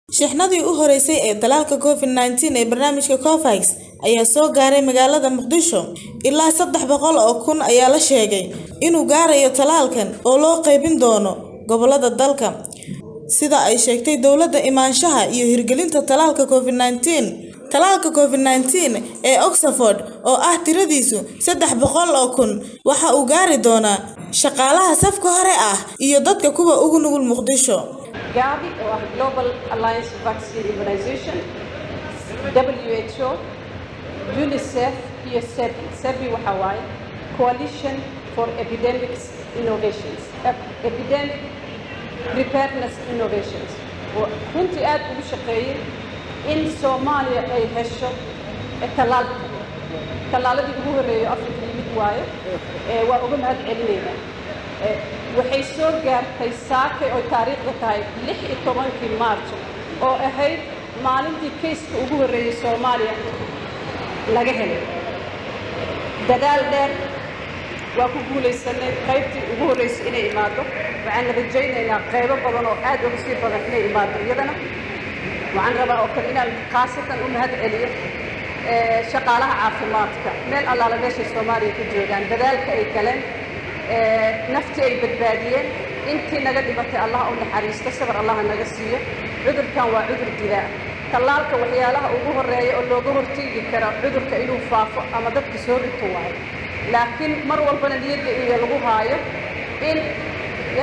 Shixnadii u horeysay ee tallaalka Covid-19 ee barnaamijka COVAX ayaa soo gaaray magaalada Muqdisho. Ilaa saddex boqol oo kun ayaa la sheegay inuu gaarayo tallaalkan oo loo qaybin doono gobollada dalka, sida ay sheegtay dowladda imaanshaha iyo hirgelinta tallaalka Covid-19. Tallaalka Covid-19 ee Oxford, oo ah tiradiisu saddex boqol oo kun, waxa uu gaari doonaa shaqaalaha safka hore ah iyo dadka kuwa ugu nugul Muqdisho. Gavi oo ah Global Alliance for Vaccine Immunization, WHO, UNICEF iyo CEPI. CEPI waxa waaye Coalition for Epidemics Innovations, Ep- Epidemic Preparedness Innovations. oo runtii aad ugu shaqeeyay in Soomaaliya ay hesho tallaalka. Tallaaladii ugu horreeyay Afrika yimid waaye. Ee, waa uga mahad celinaynaa. Ee, waxay soo gaartay saake oo taariikhda tahay lix iyo tobankii maarjo oo ahayd maalintii kayska ugu horreeyay Soomaaliya laga helay dadaal dheer waa ku guulaysanay qaybtii ugu horreysay inay imaado waxaan rajaynaynaa qaybo badan oo aad uga sii badan inay imaado iyadana waxaan rabaa oo kale inaan khaasatan u mahad celiyo ee, shaqaalaha caafimaadka meel allaala meeshay soomaaliya ku joogaan dadaalka ay galeen ee, naftii ay badbaadiyeen intii naga dhimatay allah u naxariisto sabar allaha naga siiyo cudurkan waa cudur dilaa tallaalka waxyaalaha ugu horreeya oo looga hortegi kara cudurka inuu faafo ama dadka soo dhigto waayo laakiin mar walbana niyadda iyo lagu haayo in ya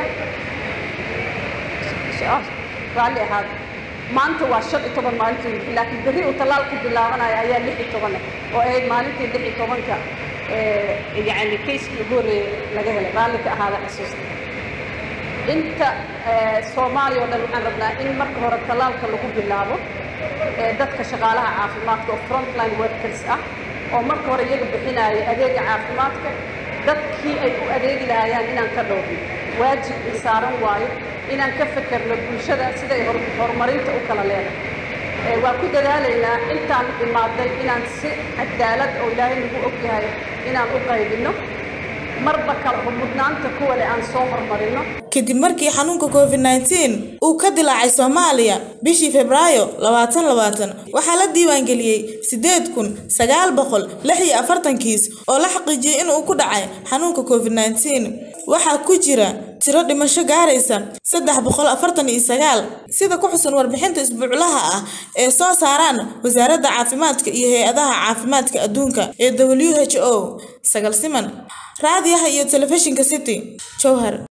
raalli ahaada maanta waa shan iyo toban maalintii laakiin berri uu tallaalka bilaabanayo ayaa lix iyo toban ah oo ahayd maalintii lix iyo tobanka ee, yacni kayskii ugu horreeyay laga helay raalli ka ahaada xasuusta inta ee, soomaaliya oo dhan waxaan rabnaa in marka hore tallaalka lagu bilaabo ee, dadka shaqaalaha caafimaadka oo frontline workers ah oo marka hore iyaga bixinaya adeega caafimaadka dadkii ay u adeegi lahayaan inaan ka dhowrno waajib i saaran waayo inaan ka fekerno bulshada siday hor- horumarinta u kala leedahay Ee, waa ku dadaalaynaa intaan imaaday inaan si cadaalad oo ilaahay nagu ogyahay inaan u qaybinno marba kala mudnaanta kuwa leh aan soo hormarino Kadib markii xanuunka Covid-19 uu ka dilaacay Soomaaliya bishii Febraayo 2020, waxaa la diiwaangeliyey 8,940 kiis oo la xaqiijiyey in uu ku dhacay xanuunka Covid-19. Waxaa ku jira tiro dhimasho gaaraysa 349, sida ku xusan warbixinta isbuuclaha ah ee soo saaraan Wasaaradda Caafimaadka iyo Hay'adaha Caafimaadka Adduunka ee WHO. Sagal Siman, Raadiyaha iyo Telefishinka City, Jowhar.